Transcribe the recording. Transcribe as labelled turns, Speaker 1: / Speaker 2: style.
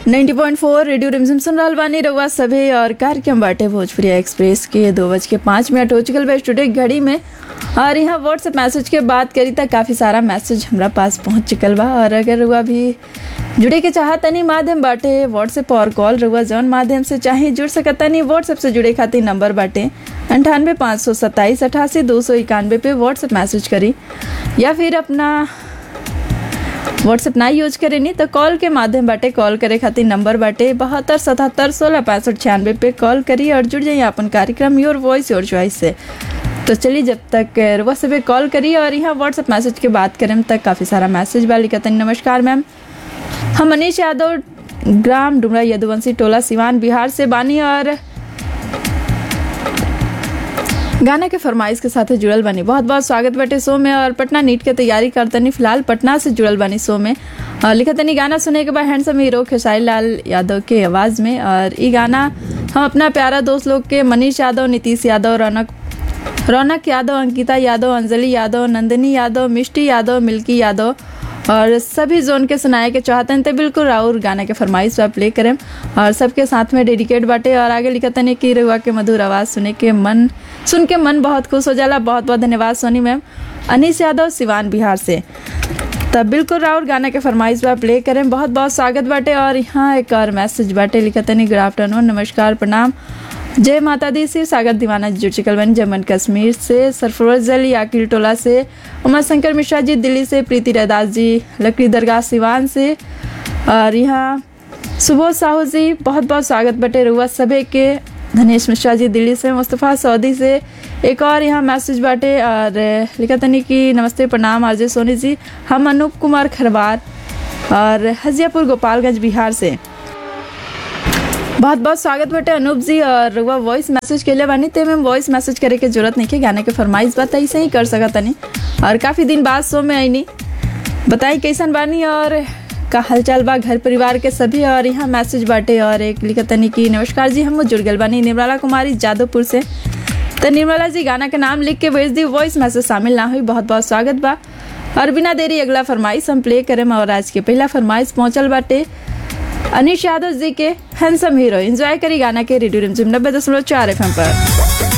Speaker 1: 90.4 radio रिमझिम सुन रहल बानी रउआ सभे और कार्यक्रम बाटे भोजपुरी एक्सप्रेस के दो बज के पाँच मिनट हो चुकल बा स्टूडियो के घड़ी में और यहाँ व्हाट्सएप मैसेज के बात करी त काफ़ी सारा मैसेज हमरा पास पहुँच चुकल बा और अगर रउआ भी जुड़े के चाहत तनी माध्यम बाटे व्हाट्सएप और कॉल रउआ जौन माध्यम से चाहे जुड़ सकत तनी व्हाट्सएप से जुड़े खातिर नंबर बाटे अंठानवे पाँच सौ सत्ताईस अठासी दो सौ इक्यानवे पे व्हाट्सएप मैसेज करी या फिर अपना व्हाट्सएप ना यूज करेनी तो कॉल के माध्यम बाटे कॉल करे खातिर नंबर बाटे बहत्तर सतहत्तर सोलह पैंसठ छियानवे पे कॉल करी और जुड़ जाइए अपन कार्यक्रम योर वॉइस योर चॉइस से तो चलिए जब तक रुआ से कॉल करी और यहाँ व्हाट्सएप मैसेज के बात करें तक काफ़ी सारा मैसेज बा लिखतनी नमस्कार मैम हम मनीष यादव ग्राम डुमरा यदुवंशी टोला सिवान बिहार से बानी और गाना के फरमाइश के साथ जुड़ल बानी बहुत बहुत स्वागत बाटे शो में और पटना नीट के तैयारी करतनी फिलहाल पटना से जुड़ल बानी शो में और लिखतनी गाना सुने के बाद हैंडसम हीरो खेसारी लाल यादव के आवाज़ में और ई गाना हम अपना प्यारा दोस्त लोग के मनीष यादव नीतीश यादव रौनक रौनक यादव अंकिता यादव अंजलि यादव नंदिनी यादव मिष्टी यादव मिल्की यादव और सभी जोन के सुनाए के चाहते हैं तो बिल्कुल राउर गाना के फरमाइश आप प्ले करें और सबके साथ में डेडिकेट बाटे और आगे लिखते हैं कि रउआ के मधुर आवाज़ सुने के मन सुन के मन बहुत खुश हो जाला बहुत बहुत धन्यवाद सोनी मैम अनीस यादव सिवान बिहार से तब बिल्कुल राउर गाना के फरमाइश बा प्ले करें बहुत बहुत स्वागत बाटे और यहाँ एक और मैसेज बाटे लिखते नहीं गुड आफ्टरनून नमस्कार प्रणाम जय माता दी शिव सागर दीवाना जुड़ चुकल बन जम्मू कश्मीर से सरफरोज अली याकिल टोला से उमा शंकर मिश्रा जी दिल्ली से प्रीति रैदास जी लकड़ी दरगाह सिवान से और यहाँ सुबोध साहू जी बहुत बहुत स्वागत बटे रुआ सभे के धनेश मिश्रा जी दिल्ली से मुस्तफ़ा सऊदी से एक और यहाँ मैसेज बाटे और लिखा तनी कि नमस्ते प्रणाम आरजे सोनी जी हम अनूप कुमार खरवार और हजियापुर गोपालगंज बिहार से बहुत बहुत स्वागत बटे अनूप जी और रुआ वॉइस मैसेज के लिए बानी ते में वॉइस मैसेज करे के जरूरत नहीं है गाने के फरमाइश बात ऐसे ही कर सकत तनी और काफ़ी दिन बाद शो में आईनी बताई कैसन बानी और का हालचाल बा घर परिवार के सभी और यहाँ मैसेज बाटे और एक लिखतनी की नमस्कार जी हम जुड़ गल बानी निर्मला कुमारी जादवपुर से तो निर्मला जी गाना के नाम लिख के भेज दी वॉइस मैसेज शामिल ना हुई बहुत बहुत स्वागत बा और बिना देरी अगला फरमाइश हम प्ले करें और आज के पहला फरमाइश पहुंचल बाटे अनिश यादव जी के हैंडसम हीरो एंजॉय करी गाना के रेडियो रिमझिम नब्बे दशमलव चार एफ पर